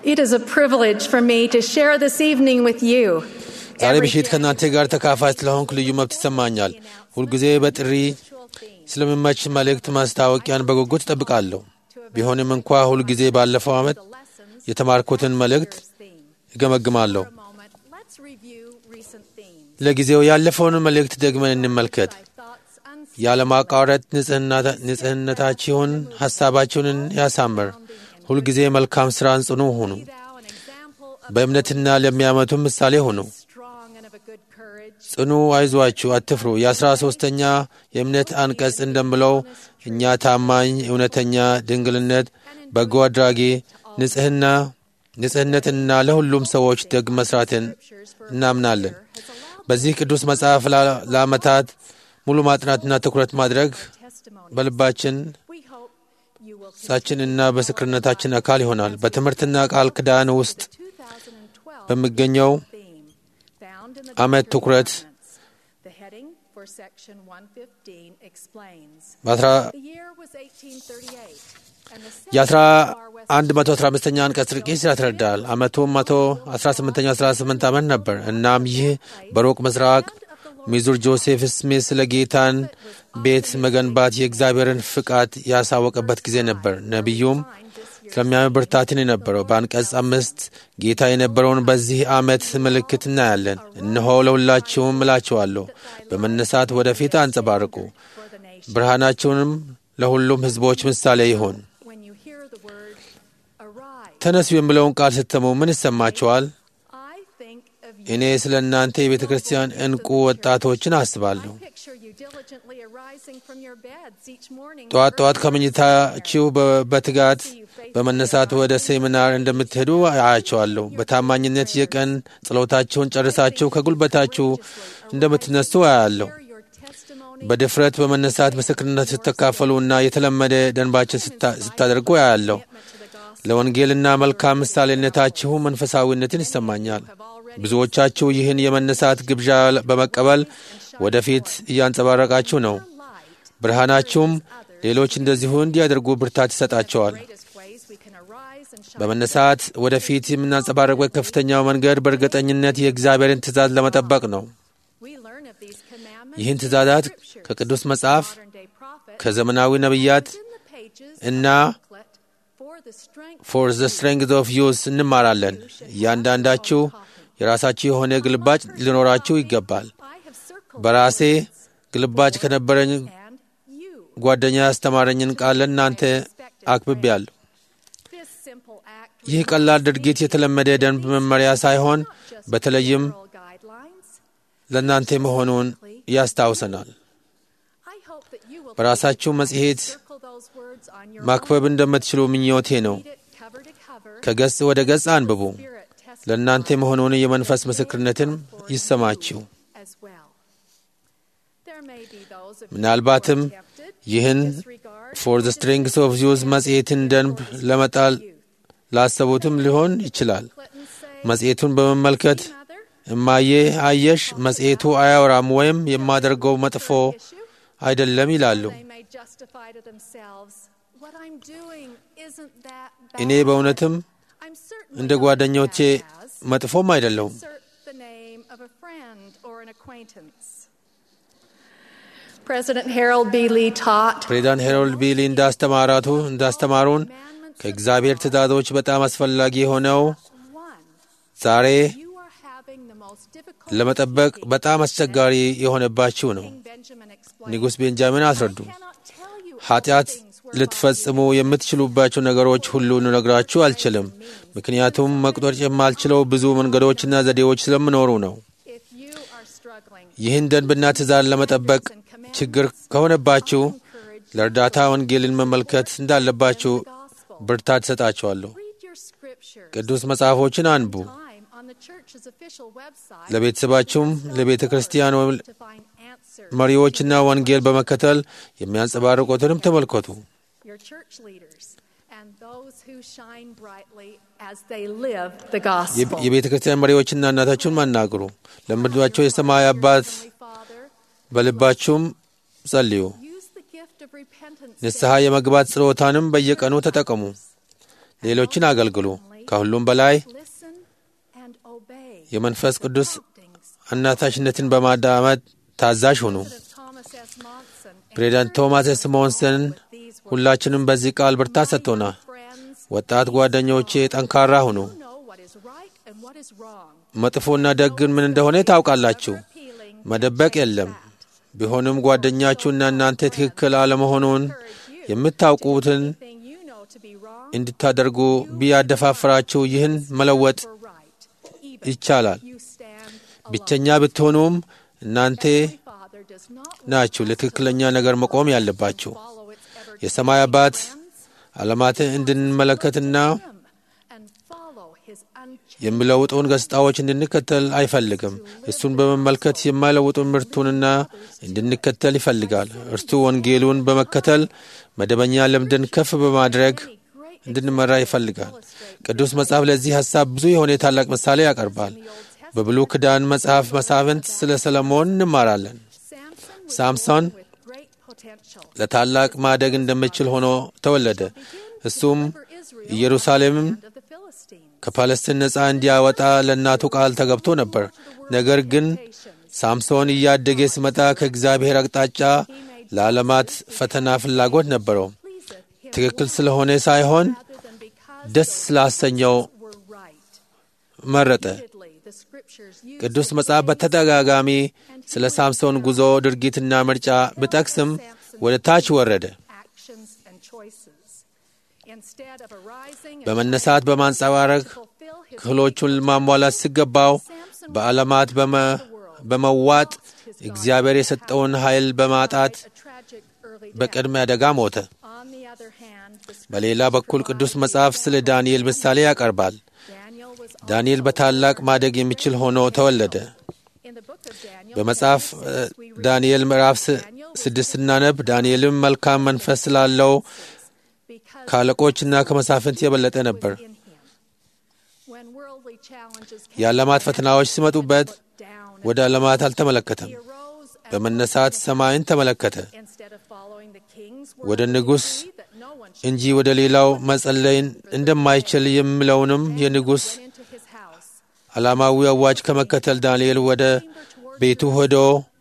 It is a privilege for me to share this evening with you. ዛሬ ምሽት ከእናንተ ጋር ተካፋይ ስለሆንኩ ልዩ መብት ይሰማኛል። ሁልጊዜ በጥሪ ስለሚመች መልእክት ማስታወቂያን በጉጉት እጠብቃለሁ። ቢሆንም እንኳ ሁልጊዜ ባለፈው ዓመት የተማርኩትን መልእክት እገመግማለሁ። ለጊዜው ያለፈውን መልእክት ደግመን እንመልከት። ያለማቋረጥ ንጽህነታችሁን ሐሳባችሁን ያሳምር። ሁልጊዜ መልካም ሥራን ጽኑ ሁኑ። በእምነትና ለሚያመቱ ምሳሌ ሁኑ። ጽኑ፣ አይዟችሁ፣ አትፍሩ። የአስራ ሦስተኛ የእምነት አንቀጽ እንደምለው እኛ ታማኝ፣ እውነተኛ፣ ድንግልነት፣ በጎ አድራጊ፣ ንጽህና ንጽህነትና ለሁሉም ሰዎች ደግ መስራትን እናምናለን። በዚህ ቅዱስ መጽሐፍ ለዓመታት ሙሉ ማጥናትና ትኩረት ማድረግ በልባችን ሳችንና በስክርነታችን አካል ይሆናል። በትምህርትና ቃል ኪዳን ውስጥ በሚገኘው ዓመት ትኩረት የአስራ አንድ መቶ አስራ አምስተኛ አንቀጽ ርቂስ ያስረዳል። ዓመቱም መቶ አስራ ስምንተኛ አስራ ስምንት ዓመት ነበር። እናም ይህ በሩቅ ምስራቅ ሚዙር ጆሴፍ ስሚት ስለ ጌታን ቤት መገንባት የእግዚአብሔርን ፍቃድ ያሳወቀበት ጊዜ ነበር። ነቢዩም ስለሚያምን ብርታትን የነበረው በአንቀጽ አምስት ጌታ የነበረውን በዚህ ዓመት ምልክት እናያለን። እነሆ ለሁላችሁም እላችኋለሁ በመነሳት ወደፊት አንጸባርቁ፣ ብርሃናችሁንም ለሁሉም ሕዝቦች ምሳሌ ይሁን። ተነሱ የሚለውን ቃል ስትሰሙ ምን ይሰማችኋል? እኔ ስለ እናንተ የቤተ ክርስቲያን እንቁ ወጣቶችን አስባለሁ። ጠዋት ጠዋት ከመኝታችሁ በትጋት በመነሳት ወደ ሴሚናር እንደምትሄዱ አያቸዋለሁ። በታማኝነት የቀን ጸሎታችሁን ጨርሳችሁ ከጉልበታችሁ እንደምትነሱ አያለሁ። በድፍረት በመነሳት ምስክርነት ስተካፈሉና የተለመደ ደንባችን ስታደርጉ አያለሁ። ለወንጌልና መልካም ምሳሌነታችሁ መንፈሳዊነትን ይሰማኛል። ብዙዎቻችሁ ይህን የመነሳት ግብዣ በመቀበል ወደፊት እያንጸባረቃችሁ ነው። ብርሃናችሁም ሌሎች እንደዚሁ እንዲያደርጉ ብርታት ይሰጣቸዋል። በመነሳት ወደፊት የምናንጸባረቅበት ከፍተኛው መንገድ በእርግጠኝነት የእግዚአብሔርን ትእዛዝ ለመጠበቅ ነው። ይህን ትእዛዛት ከቅዱስ መጽሐፍ ከዘመናዊ ነቢያት እና ፎር ዘ ስትሬንግዝ ኦፍ ዩዝ እንማራለን። እያንዳንዳችሁ የራሳችሁ የሆነ ግልባጭ ሊኖራችሁ ይገባል። በራሴ ግልባጭ ከነበረኝ ጓደኛ ያስተማረኝን ቃል ለእናንተ አክብቤያለሁ። ይህ ቀላል ድርጊት የተለመደ ደንብ መመሪያ ሳይሆን በተለይም ለእናንተ መሆኑን ያስታውሰናል። በራሳችሁ መጽሔት ማክበብ እንደምትችሉ ምኞቴ ነው። ከገጽ ወደ ገጽ አንብቡ። ለእናንተ መሆኑን የመንፈስ ምስክርነትን ይሰማችሁ። ምናልባትም ይህን ፎር ዘ ስትሪንግስ ኦፍ ዩዝ መጽሔትን ደንብ ለመጣል ላሰቡትም ሊሆን ይችላል። መጽሔቱን በመመልከት እማዬ አየሽ፣ መጽሔቱ አያወራም ወይም የማደርገው መጥፎ አይደለም ይላሉ። እኔ በእውነትም እንደ ጓደኞቼ መጥፎም አይደለሁም። President Harold B. Lee taught ፕሬዚዳንት ሄሮልድ ቢሊ እንዳስተማራቱ እንዳስተማሩን ከእግዚአብሔር ትእዛዞች በጣም አስፈላጊ የሆነው ዛሬ ለመጠበቅ በጣም አስቸጋሪ የሆነባችሁ ነው። ንጉሥ ቤንጃሚን አስረዱ። ኃጢአት ልትፈጽሙ የምትችሉባቸው ነገሮች ሁሉ ልነግራችሁ አልችልም፣ ምክንያቱም መቁጠር የማልችለው ብዙ መንገዶችና ዘዴዎች ስለምኖሩ ነው። ይህን ደንብና ትእዛዝ ለመጠበቅ ችግር ከሆነባችሁ ለእርዳታ ወንጌልን መመልከት እንዳለባችሁ ብርታት ትሰጣችኋለሁ። ቅዱስ መጽሐፎችን አንቡ። ለቤተሰባችሁም ለቤተ ክርስቲያን ወይም መሪዎችና ወንጌል በመከተል የሚያንጸባርቁትንም ተመልከቱ። የቤተ ክርስቲያን መሪዎችና እናታችሁን ማናግሩ። ለምድባቸው የሰማይ አባት በልባችሁም ጸልዩ። ንስሐ የመግባት ጸሎታንም በየቀኑ ተጠቀሙ። ሌሎችን አገልግሉ። ከሁሉም በላይ የመንፈስ ቅዱስ አናታሽነትን በማዳመጥ ታዛዥ ሁኑ። ፕሬዚዳንት ቶማስ ኤስ ሞንሰን ሁላችንም በዚህ ቃል ብርታት ሰጥቶናል። ወጣት ጓደኞቼ ጠንካራ ሁኑ፣ መጥፎና ደግን ምን እንደሆነ ታውቃላችሁ። መደበቅ የለም። ቢሆንም ጓደኛችሁና እናንተ ትክክል አለመሆኑን የምታውቁትን እንድታደርጉ ቢያደፋፍራችሁ ይህን መለወጥ ይቻላል። ብቸኛ ብትሆኑም እናንተ ናችሁ ለትክክለኛ ነገር መቆም ያለባችሁ። የሰማይ አባት ዓለማትን እንድንመለከትና የሚለውጡን ገጽታዎች እንድንከተል አይፈልግም። እሱን በመመልከት የማይለውጡን ምርቱንና እንድንከተል ይፈልጋል። እርሱ ወንጌሉን በመከተል መደበኛ ልምድን ከፍ በማድረግ እንድንመራ ይፈልጋል። ቅዱስ መጽሐፍ ለዚህ ሐሳብ ብዙ የሆነ ታላቅ ምሳሌ ያቀርባል። በብሉይ ኪዳን መጽሐፍ መሳፍንት ስለ ሰለሞን እንማራለን። ሳምሶን ለታላቅ ማደግ እንደሚችል ሆኖ ተወለደ። እሱም ኢየሩሳሌምም ከፓለስቲን ነፃ እንዲያወጣ ለእናቱ ቃል ተገብቶ ነበር። ነገር ግን ሳምሶን እያደገ ሲመጣ ከእግዚአብሔር አቅጣጫ ለዓለማት ፈተና ፍላጎት ነበረው። ትክክል ስለሆነ ሳይሆን ደስ ስላሰኘው መረጠ። ቅዱስ መጽሐፍ በተደጋጋሚ ስለ ሳምሶን ጉዞ ድርጊትና ምርጫ ብጠቅስም ወደ ታች ወረደ። በመነሳት በማንጸባረቅ ክህሎቹን ማሟላት ሲገባው በዓለማት በመዋጥ እግዚአብሔር የሰጠውን ኃይል በማጣት በቅድመ አደጋ ሞተ። በሌላ በኩል ቅዱስ መጽሐፍ ስለ ዳንኤል ምሳሌ ያቀርባል። ዳንኤል በታላቅ ማደግ የሚችል ሆኖ ተወለደ። በመጽሐፍ ዳንኤል ምዕራፍ ስድስት ስናነብ ዳንኤልም መልካም መንፈስ ስላለው ከአለቆችና ከመሳፍንት የበለጠ ነበር። የዓለማት ፈተናዎች ሲመጡበት ወደ ዓለማት አልተመለከተም። በመነሳት ሰማይን ተመለከተ። ወደ ንጉሥ እንጂ ወደ ሌላው መጸለይን እንደማይችል የሚለውንም የንጉሥ ዓላማዊ አዋጅ ከመከተል ዳንኤል ወደ ቤቱ ሄዶ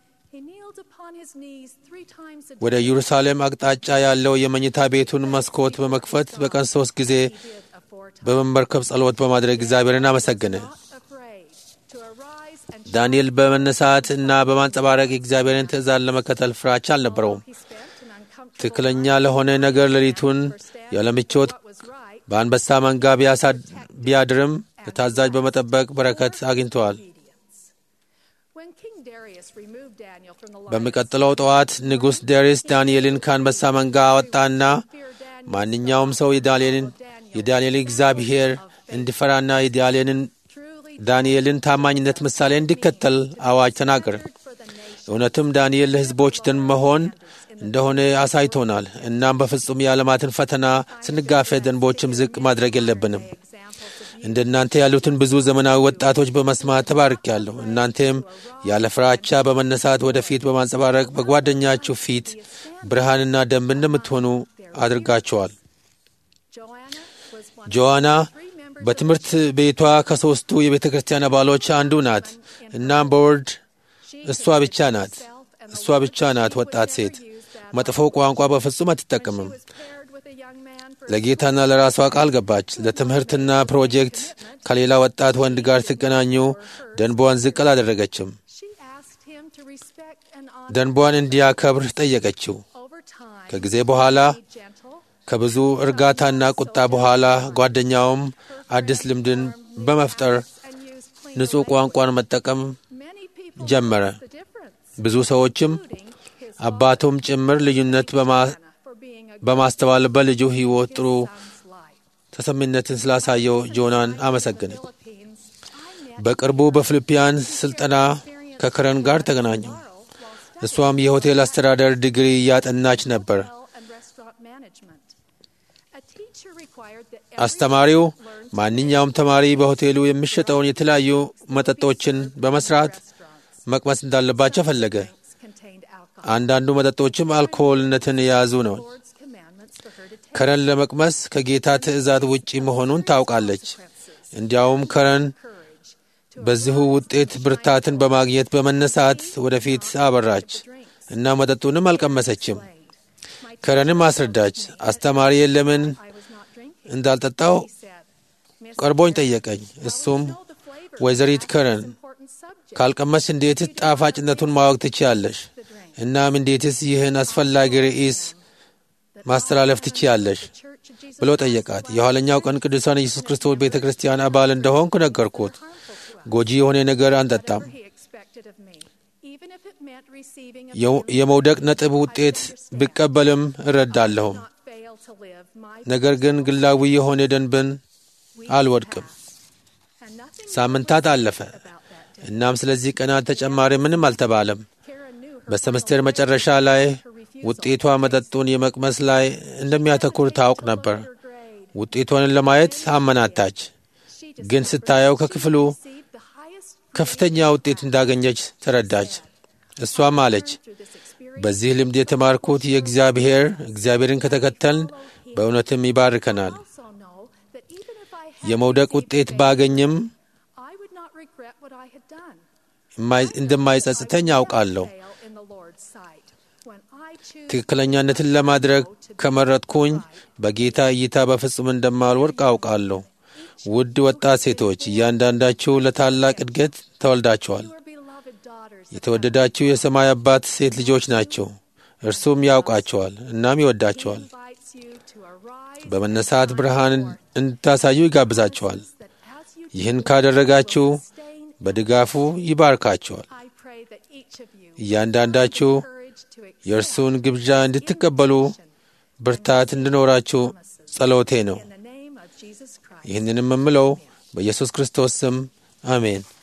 ወደ ኢየሩሳሌም አቅጣጫ ያለው የመኝታ ቤቱን መስኮት በመክፈት በቀን ሦስት ጊዜ በመመርከብ ጸሎት በማድረግ እግዚአብሔርን አመሰገነ። ዳንኤል በመነሳት እና በማንጸባረቅ የእግዚአብሔርን ትእዛዝ ለመከተል ፍራቻ አልነበረውም። ትክክለኛ ለሆነ ነገር ሌሊቱን ያለምቾት በአንበሳ መንጋ ቢያድርም ለታዛዥ በመጠበቅ በረከት አግኝተዋል። በሚቀጥለው ጠዋት ንጉሥ ዳሪስ ዳንኤልን ከአንበሳ መንጋ አወጣና ማንኛውም ሰው የዳንኤልን የዳንኤልን እግዚአብሔር እንዲፈራና የዳንኤልን ዳንኤልን ታማኝነት ምሳሌ እንዲከተል አዋጅ ተናገረ። እውነትም ዳንኤል ለሕዝቦች ደን መሆን እንደሆነ አሳይቶናል። እናም በፍጹም የዓለማትን ፈተና ስንጋፈጥ ደንቦችም ዝቅ ማድረግ የለብንም። እንደ እናንተ ያሉትን ብዙ ዘመናዊ ወጣቶች በመስማት ተባርኪያለሁ። እናንተም ያለ ፍራቻ በመነሳት ወደፊት በማንጸባረቅ በጓደኛችሁ ፊት ብርሃንና ደንብ እንደምትሆኑ አድርጋቸዋል። ጆዋና በትምህርት ቤቷ ከሦስቱ የቤተ ክርስቲያን አባሎች አንዱ ናት። እናም በወርድ እሷ ብቻ ናት እሷ ብቻ ናት ወጣት ሴት መጥፎ ቋንቋ በፍጹም አትጠቀምም። ለጌታና ለራሷ ቃል ገባች። ለትምህርትና ፕሮጀክት ከሌላ ወጣት ወንድ ጋር ሲገናኙ ደንቧን ዝቅ አላደረገችም። ደንቧን እንዲያከብር ጠየቀችው። ከጊዜ በኋላ ከብዙ እርጋታና ቁጣ በኋላ ጓደኛውም አዲስ ልምድን በመፍጠር ንጹሕ ቋንቋን መጠቀም ጀመረ። ብዙ ሰዎችም አባቱም ጭምር ልዩነት በማስተዋል በልጁ ሕይወት ጥሩ ተሰሚነትን ስላሳየው ጆናን አመሰገነች። በቅርቡ በፊልጵያን ስልጠና ከከረን ጋር ተገናኙ። እሷም የሆቴል አስተዳደር ዲግሪ እያጠናች ነበር። አስተማሪው ማንኛውም ተማሪ በሆቴሉ የሚሸጠውን የተለያዩ መጠጦችን በመስራት መቅመስ እንዳለባቸው ፈለገ። አንዳንዱ መጠጦችም አልኮልነትን የያዙ ነው። ከረን ለመቅመስ ከጌታ ትእዛዝ ውጪ መሆኑን ታውቃለች። እንዲያውም ከረን በዚሁ ውጤት ብርታትን በማግኘት በመነሳት ወደፊት አበራች እና መጠጡንም አልቀመሰችም። ከረንም አስረዳች። አስተማሪ ለምን እንዳልጠጣው ቀርቦኝ ጠየቀኝ። እሱም ወይዘሪት ከረን ካልቀመስ እንዴትስ ጣፋጭነቱን ማወቅ ትችያለሽ? እናም እንዴትስ ይህን አስፈላጊ ርዕስ ማስተላለፍ ትችያለሽ ብሎ ጠየቃት። የኋለኛው ቀን ቅዱሳን ኢየሱስ ክርስቶስ ቤተ ክርስቲያን አባል እንደሆንኩ ነገርኩት። ጎጂ የሆነ ነገር አንጠጣም። የመውደቅ ነጥብ ውጤት ብቀበልም እረዳለሁም። ነገር ግን ግላዊ የሆነ ደንብን አልወድቅም። ሳምንታት አለፈ። እናም ስለዚህ ቀናት ተጨማሪ ምንም አልተባለም። በሰምስቴር መጨረሻ ላይ ውጤቷ መጠጡን የመቅመስ ላይ እንደሚያተኩር ታውቅ ነበር። ውጤቷን ለማየት አመናታች፣ ግን ስታየው ከክፍሉ ከፍተኛ ውጤት እንዳገኘች ተረዳች። እሷም አለች፣ በዚህ ልምድ የተማርኩት የእግዚአብሔር እግዚአብሔርን ከተከተልን በእውነትም ይባርከናል። የመውደቅ ውጤት ባገኝም እንደማይጸጽተኝ አውቃለሁ። ትክክለኛነትን ለማድረግ ከመረጥኩኝ በጌታ እይታ በፍጹም እንደማልወድቅ አውቃለሁ። ውድ ወጣት ሴቶች እያንዳንዳችሁ ለታላቅ እድገት ተወልዳችኋል። የተወደዳችሁ የሰማይ አባት ሴት ልጆች ናቸው። እርሱም ያውቃቸዋል እናም ይወዳቸዋል። በመነሳት ብርሃን እንድታሳዩ ይጋብዛቸዋል። ይህን ካደረጋችሁ በድጋፉ ይባርካቸዋል። እያንዳንዳችሁ የእርሱን ግብዣ እንድትቀበሉ ብርታት እንዲኖራችሁ ጸሎቴ ነው። ይህንንም የምለው በኢየሱስ ክርስቶስ ስም አሜን።